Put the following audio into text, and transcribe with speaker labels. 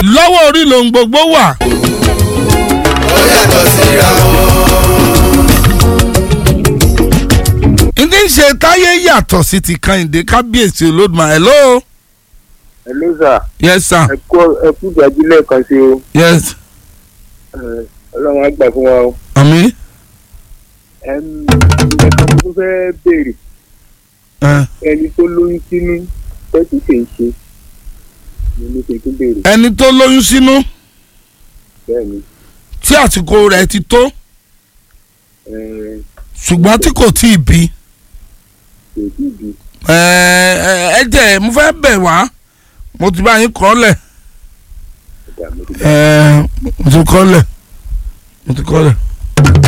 Speaker 1: lọ́wọ́ orí lòun gbogbo wà.
Speaker 2: ó yàtọ̀ síra wọn.
Speaker 1: ndí ń ṣe táyé yàtọ̀ sí ti kàyìndé kábíyèsí olódùmarè hello.
Speaker 3: hello sir
Speaker 1: yes sir
Speaker 3: ẹ kú ẹ kú ìdájú lẹ́ẹ̀kan sí o
Speaker 1: yes
Speaker 3: Eh, ọlọ́run á gbà fún wa o.
Speaker 1: àmì.
Speaker 3: Ẹm, ẹ̀ka tó fẹ́ béèrè
Speaker 1: ẹ.
Speaker 3: ẹni tó lóyún sínú tẹ́tí kì í ṣe ni mo ṣe tún béèrè
Speaker 1: ẹni tó lóyún sínú
Speaker 3: bẹ́ẹ̀ ni
Speaker 1: tí àsìkò rẹ̀ ti tó
Speaker 3: eh,
Speaker 1: ṣùgbọ́n tí kò tí ì bí.
Speaker 3: kò tí ì bí
Speaker 1: ẹ ẹ ẹ jẹ́ mo fẹ́ bẹ̀ wá mo ti bá yín kọ́ lẹ̀
Speaker 3: ọ̀dà mo ti
Speaker 1: ẹ mo ti kọ́ lẹ̀ mo ti kọ́ lẹ̀.